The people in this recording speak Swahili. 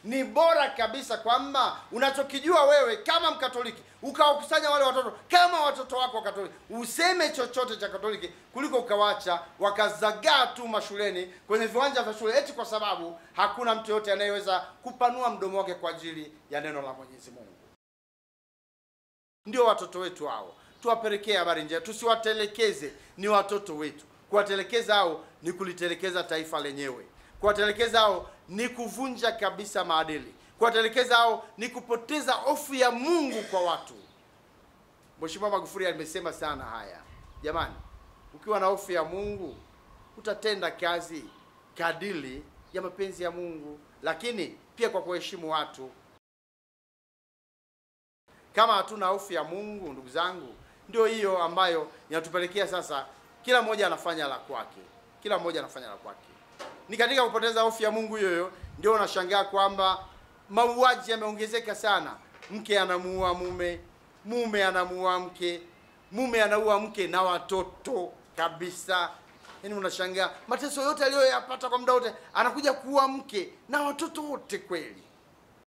ni bora kabisa kwamba unachokijua wewe kama Mkatoliki ukawakusanya wale watoto kama watoto wako wa Katoliki, useme chochote cha Katoliki kuliko ukawacha wakazagaa tu mashuleni kwenye viwanja vya shule, eti kwa sababu hakuna mtu yote anayeweza kupanua mdomo wake kwa ajili ya neno la Mwenyezi Mungu. Ndio watoto wetu hao, tuwapelekee habari njema, tusiwatelekeze. Ni watoto wetu. Kuwatelekeza hao ni kulitelekeza taifa lenyewe. Kuwatelekeza hao ni kuvunja kabisa maadili. Kuwatelekeza hao ni kupoteza hofu ya Mungu kwa watu. Mheshimiwa Magufuli amesema sana haya. Jamani, ukiwa na hofu ya Mungu utatenda kazi kadili ya mapenzi ya Mungu, lakini pia kwa kuheshimu watu. Kama hatuna hofu ya Mungu, ndugu zangu, ndio hiyo ambayo inatupelekea sasa, kila mmoja anafanya la kwake, kila mmoja anafanya la kwake. Ni katika kupoteza hofu ya Mungu hiyo hiyo ndio unashangaa kwamba mauaji yameongezeka sana. Mke anamuua mume, mume anamuua mke, mume anaua mke na watoto kabisa. Yaani unashangaa mateso yote aliyoyapata kwa muda wote, anakuja kuua mke na watoto wote kweli.